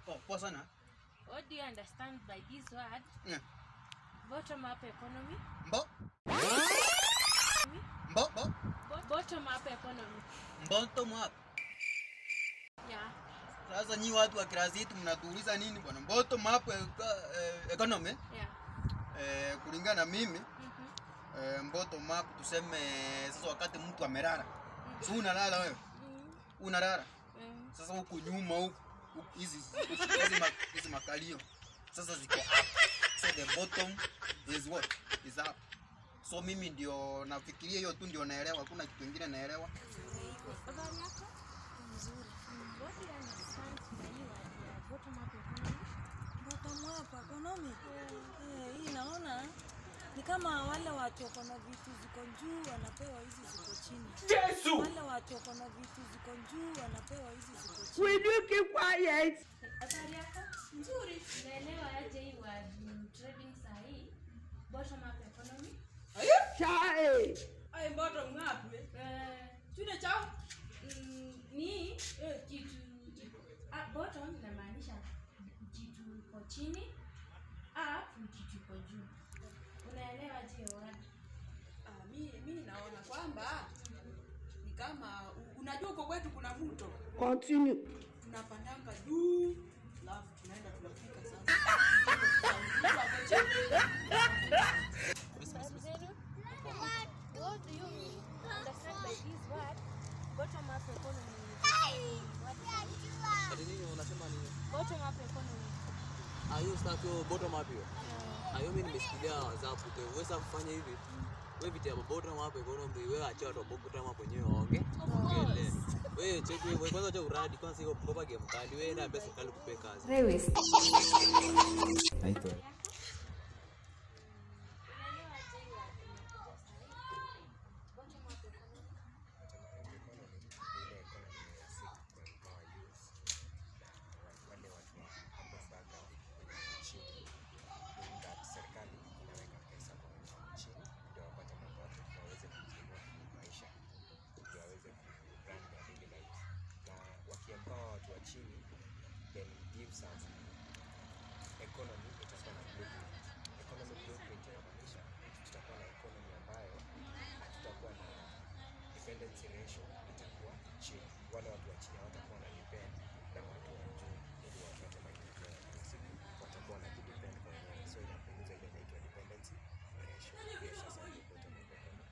Poa poa sana. What do you understand by this word? Yeah. Bottom up economy. Mbo. Mbo. Mbo. Bo- Bottom up economy. Bottom up. Yeah. Sasa nyi watu wa kirasi yetu mnatuuliza nini bwana? Bottom up eka- eh, economy Yeah. eh, kulingana na mimi Mhm. eh, bottom up tuseme sasa wakati mtu amelala. Si unalala wewe? Mm. Unalala. Mm. Sasa huku nyuma huku huku hizi hizi ma- hizi makalio sasa ziko up. So the bottom is what? Is up. So mimi ndio nafikiria hiyo tu ndio naelewa, hakuna kitu kingine naelewa. Habari yako? Nzuri. Mm. What do you understand by hii word ya bottom up economy? Bottom up economy. Eh, hii naona ni kama wale watu wako na vitu ziko juu wanapewa hizi ziko chini. Yesu! Wale watu wako na vitu ziko juu wanapewa hizi ziko chini. Will you keep quiet? Habari yako? Nzuri. Unaelewa aje hii word mm, trading saa hii? Bottom up economy? Chai. Ai bottom up. Eh, Chune chao. mm, ni eh, kitu ah, bottom inamaanisha kitu iko chini up ni kitu iko juu unaelewa je word Ah, mi, mi naona kwamba ni kama u- unajua huko kwetu kuna mto Continue. tunapandanga juu alafu tunaenda tunafika sasa Tunafika hapo chini. What do you understand by this word? Bottom up economy. What Ati nini unasema nini? Bottom up economy. Ah, hiyo stuff hiyo bottom up hiyo. Ah, hiyo mimi nimesikilia WhatsApp tu. Wewe sasa kufanya hivi. Wewe vitu ya bottom up economy wewe acha watu wa bottom up wenyewe waonge. Ongele. Wewe cheki wewe kwanza acha uradi kwanza hiyo ngopa game kali. Wewe na pesa kali kupe kazi. Naitwa Unaelewa je hii word imekuja saa hii? Bottom up economy. wale watu wa hapo baga chini that serikali inaweka pesa kwa watu wa chini ndio wapate mapato waweze kujiinua maisha ndio waweze kurun their daily lives na wakiempower watu wa chini then gives us economy itakuwa na blueprint economy blueprint inamaanisha tutakuwa na economy ambayo hatutakuwa na dependency ratio itakuwa chini wale watu wa chini hawatakuwa na depend na watu wa juu ili wapate maendeleo ya kila siku watakuwa na kudepend kwa wenyewe so inapunguza ile inaitwa dependency ratio hiyo sasa ndio bottom of economy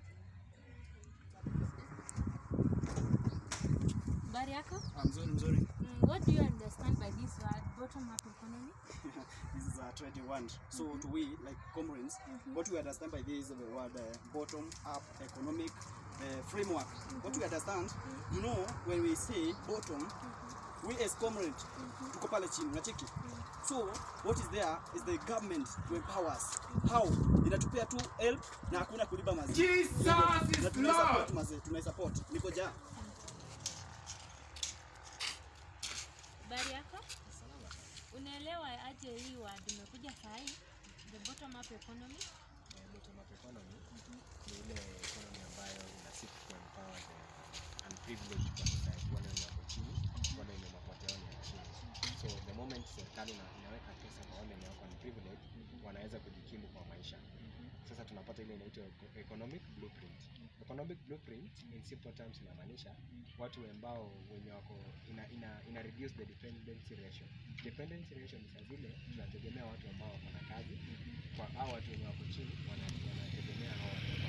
Habari yako? Ah, mzuri mzuri. Mm, what do you understand by this word bottom up economy? this is a trading word. So to we, like comrades, what we understand by this is the word uh, bottom up economic uh, framework. What we understand, you know, when we say bottom, we as comrades, tuko pale chini, unacheki? So what is there is the government to empower us. How? Inatupea tu help na hakuna kulipa mazi. Jesus is Lord. Mazi, tunaisupport. Niko jaa. Habari yako? Unaelewa aje hii word imekuja saa hii? The bottom up economy? Eh, bottom up economy ni ile economy ambayo ina seek to empower the unprivileged kwa society, wale wenye wako chini, wale wenye mapato yao ni ya chini. So the moment serikali ina- inaweka pesa kwa wale wenye wako unprivileged, wanaweza kujikimu kwa maisha. Sasa tunapata ile inaitwa eco- economic blueprint. Economic blueprint in simple terms inamaanisha watu ambao wenye wako ina, ina, ina reduce the dependency ratio. Dependency ratio ni saa zile tunategemea watu ambao wako na kazi kwa hao watu wenye wako chini wana- wanategemea hao watu